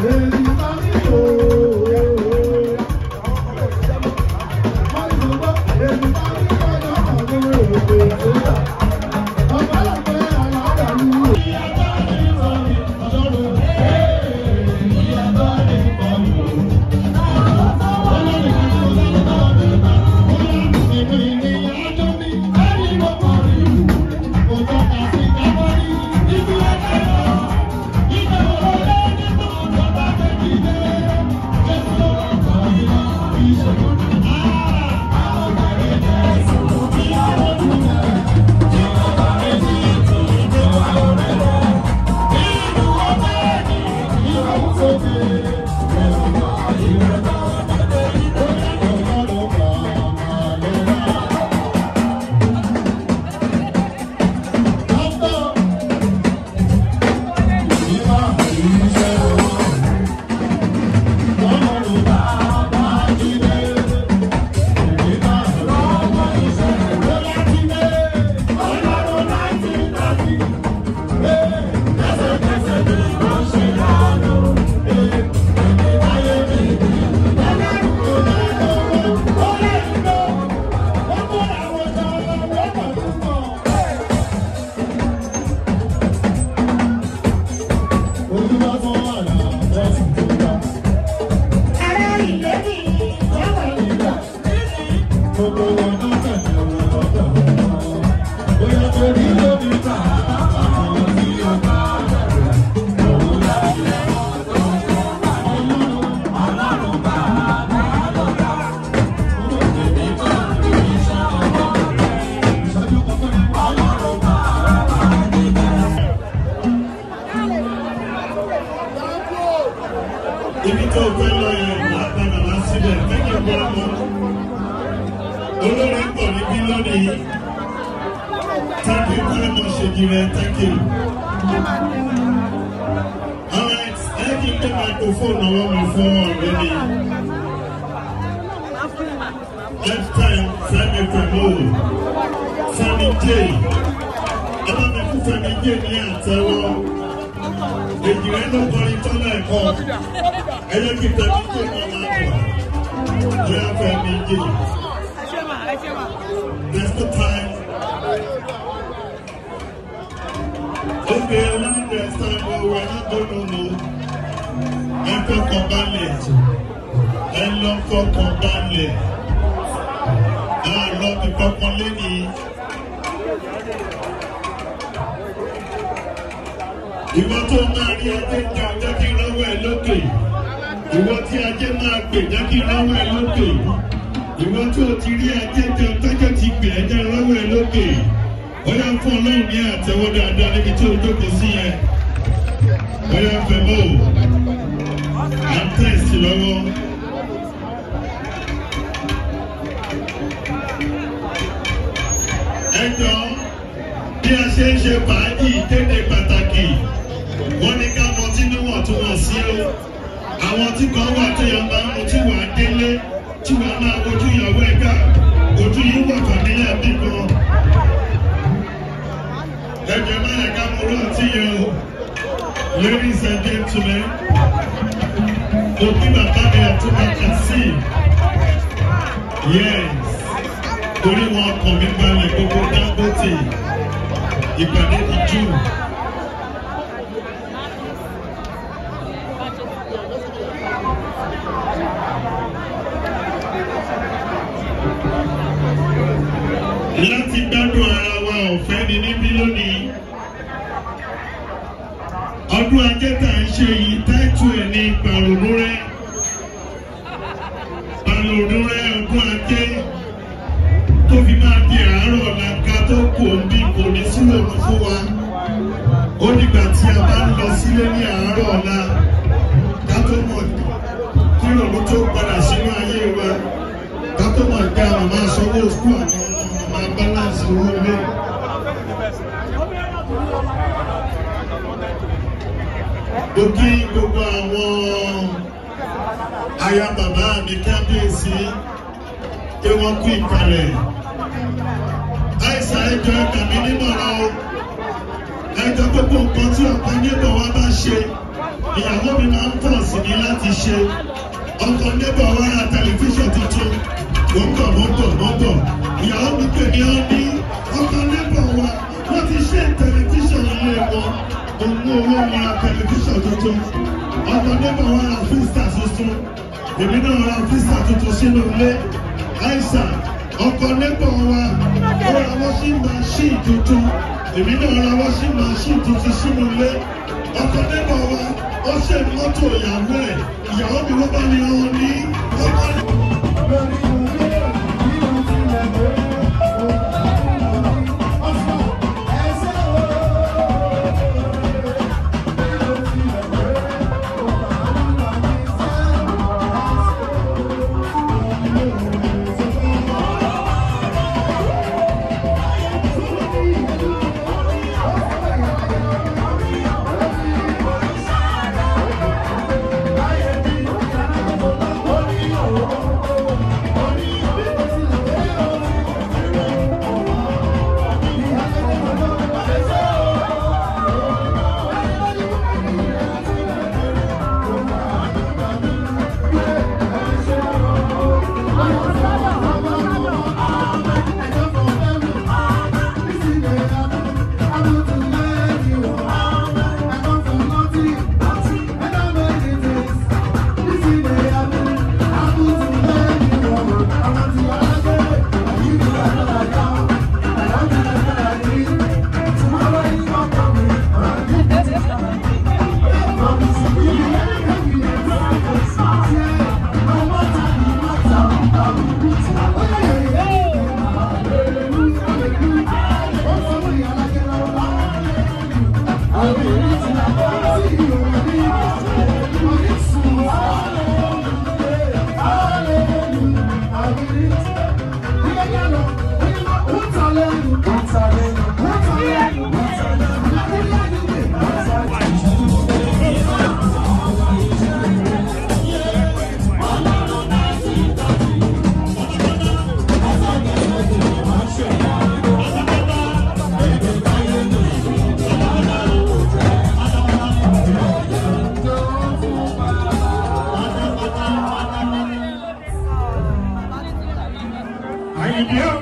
ibi tó fẹ́ lọ yẹn wà padà wá síbẹ̀ tẹ́kẹ̀ bọ́ ọmọ olórí pọ̀ níbí lónìí thank you very much Ejire thank you. alright ẹ kí n gbé microphone ọwọ́ mi fún ọ̀rẹ́ mi next time Fẹ́mi pẹ̀lú Fẹ́mi J ẹ bá mi fún Fẹ́mi J ní àtẹ́wọ́ Ejire ló kọrin tọ́lá ẹ̀kọ́ ẹyẹ kí Fẹ́mi J máa máa bọ̀ bóyá Fẹ́mi J there's no time. Okay, around this time, well, we're not going to know. Ẹ fọkàn balẹ̀, ẹ lọ fọkàn balẹ̀, a lọ fi fọkàn lẹ́ni. Ìwọ tó máa rí ajé jà jẹ́ kí lọ́wọ́ ẹ lókè. Ìwọ tí ajé máa pè jẹ́ kí lọ́wọ́ ẹ lókè. Ìwọ tó ti rí ajé jà tọ́jọ́ ti pè ẹ́ jẹ́ lọ́wọ́ ẹ lókè. Bóyá fún Ọlọ́run ní àtẹ́wọ́ dáadáa níbi tí o jókòó sí yẹn. Bóyá fẹ́ mọ́ o. À ń tẹ̀sí lọ́wọ́. Ẹ jọ bí a ṣe ń ṣe fàájì ìkéde pàtàkì. Wọ́n ní ká mọ tí níwọ̀ntúnwọ̀nsí o. Àwọn tí kan wà tó yàn máa ń mu tí wàá délé tí wàá máa wojú ìyàwó ẹ̀ka. Ojú yìí wà fàmílẹ̀ bí kan ẹjẹ máa yẹ ká mú rántí yẹn o ladies and gentlemen òbí bàbá mi àtúbà kan sí yes torí wọn kàn mí balẹ̀ gbogbo Dangote ìpàdé ti jù. láti gbádùn ara wa ọ̀fẹ́ ni níbí lónìí. ọdún ajé tá à ń ṣe yìí táìtù ẹ̀ ní pàrònú rẹ̀. pàrònú rẹ̀ ọdún ajé tó fi máa di àárọ̀ ọ̀la ká tó kò ń bí kò ní sílò fún wa. ó dìgbà tí a bá ń lọ sílé ní àárọ̀ ọ̀la ká tó mọ̀ kí ìrònú tó padà sínú ayé wa ká tó mọ̀ pé àwọn máa sanwó sùkúù àti máa balance owó ilé. Mo kí gbogbo àwọn aya bàbá mi kábíyèsí pé wọ́n kú ìkàlẹ̀. Àìsàn ẹjọ́ ẹ̀ka mi nímọ̀ràn o. Ẹjọ́ gbogbo nǹkan tí ọ̀pọ̀ níbọ̀ wá bá ṣe. ìyàwó mi máa ń pọ̀ sí mi láti ṣe ọkọ̀ nébọ̀ wá ra tẹlifíṣàn tuntun mo ń bọ̀ mo ń bọ̀ mo ń bọ̀ ìyàwó mi pè mí ọ́ ní ọkọ̀ nébọ̀ wa wọ́n ti ṣe tẹlifíṣàn ilé wọn òun owó wọn ra tẹlifíṣàn tuntun ọkọ̀ nébọ̀ wá ra fíìsà tuntun èmi náà ra fíìsà tuntun sínú ilé àìsàn ọkọ̀ nébọ̀ wa ó ra washing machine tuntun èmi náà ra washing machine tuntun sínú ilé ọkọ̀ nébọ̀ wa ó ṣe mọ́tò ìyàwó ẹ̀ ìyàwó mi wọ́n bá mi rán ní ọkọ̀ Àyìnbí ọ̀